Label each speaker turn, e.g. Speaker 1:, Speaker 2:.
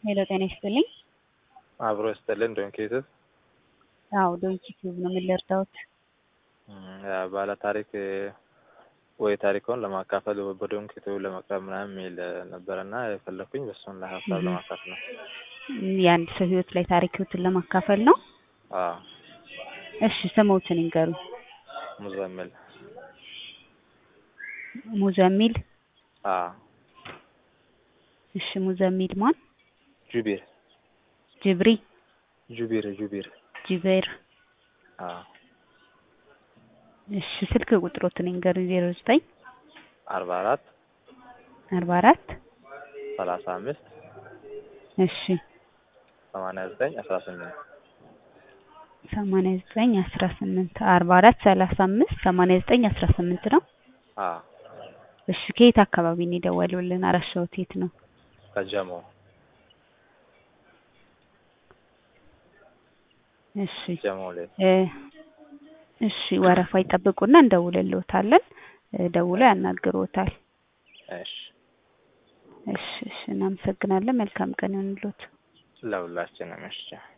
Speaker 1: ሄሎ ጤና ይስጥልኝ።
Speaker 2: አብሮ ይስጥልን። ዶንኪ ዩቱብ
Speaker 1: አዎ ዶንኪ ቲዩብ ነው። ምን ልርዳዎት?
Speaker 2: ባለ ታሪክ ወይ ታሪኮን ለማካፈል በዶንኪ ዩቱብ ለመቅረብ ምናምን የሚል ነበረና የፈለኩኝ በሱን ላይ ሀሳብ ለማካፈል ነው።
Speaker 1: የአንድ ሰው ህይወት ላይ ታሪክዎትን ለማካፈል ነው።
Speaker 2: አዎ
Speaker 1: እሺ ስሞትን ይንገሩ።
Speaker 2: ሙዘምል
Speaker 1: ሙዘሚል።
Speaker 2: አዎ
Speaker 1: እሺ ሙዘሚል ማን?
Speaker 2: ጁቢር
Speaker 1: ጅብሪ
Speaker 2: ጁቢር ጁቢር
Speaker 1: ጅቤር።
Speaker 2: አዎ
Speaker 1: እሺ ስልክ ቁጥሮትን ይንገሩ። ዜሮ ዘጠኝ
Speaker 2: አርባ አራት
Speaker 1: አርባ አራት
Speaker 2: ሰላሳ አምስት
Speaker 1: እሺ
Speaker 2: ሰማንያ ዘጠኝ አስራ ስምንት
Speaker 1: ሰማንያ ዘጠኝ አስራ ስምንት አርባ አራት ሰላሳ አምስት ሰማንያ ዘጠኝ አስራ ስምንት ነው።
Speaker 2: አዎ
Speaker 1: እሺ ከየት አካባቢ ነው የደወሉልን? አራሻዎት የት ነው?
Speaker 2: ከጀሞ
Speaker 1: እሺ
Speaker 2: ጀሞ ላይ
Speaker 1: እ እሺ ወረፋ ይጠብቁና እንደውልልዎታለን። እ ደውለው ያናግሩዎታል።
Speaker 2: እሺ
Speaker 1: እሺ እሺ እናመሰግናለን። መልካም ቀን ይሁንልዎት።
Speaker 2: ለሁላችንም እሺ